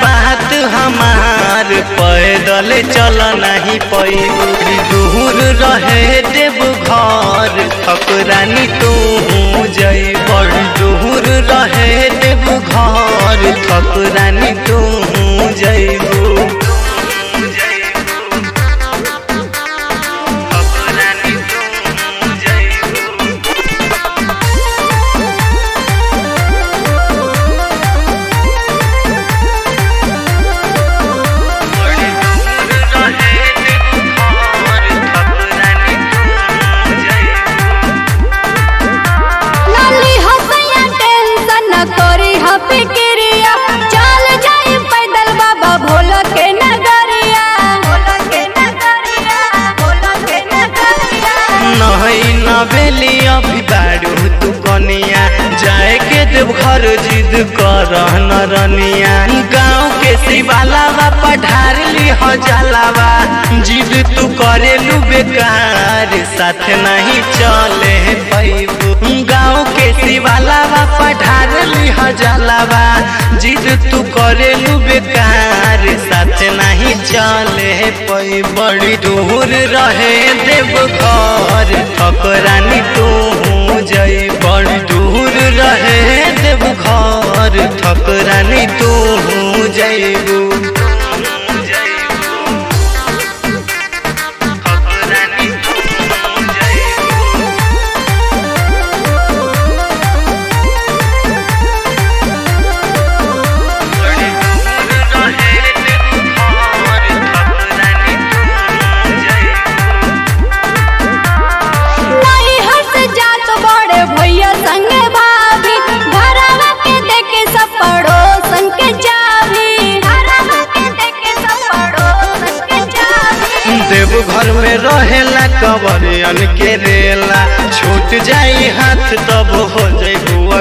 बात हमार पैदल चल नहीं पैबू दूर रहे देव घर ठकुरानी तू जई बड़ दूर रहे देव घर ठकुरानी तू जईबू ठकुरानी तू जईबू बड़ी दूर रहे देव घर ठकुरानी तू जईबू लाली हसैया टेंशन न करी ह फिक्रिया चल जाई पैदल बाबा भोला के नगरिया भोला के नगरिया भोला के नगरिया नहीं नवेली अभी बारू तू कनिया जाए के देव घर जिद कर नरनिया गाँव के शिवालावा पढ़ार ली हो जलावा जिद तू करे लू बेकार साथ नहीं चले पैबू गाँव के शिवालावा पढ़ार ली हो जलावा जिद तू करे लू बेकार साथ नहीं चले पै बड़ी दूर रहे देव घर ठकरानी तू जई बड़ी दूर रहे देव घर ठकरानी तू जईबू ठकरानी तू जईबू बड़ी दूर रहे देव घर ठकुरानी तू जईबू नहीं हट जात बड़े भैया संगे भाभी घरवा के देखे सब पड़ोसन के चाभी घरवा के देखे सब पड़ोसन के चाभी देव घर में रहेला कवरियन के रेला छूट जाई हाथ तब हो जइबू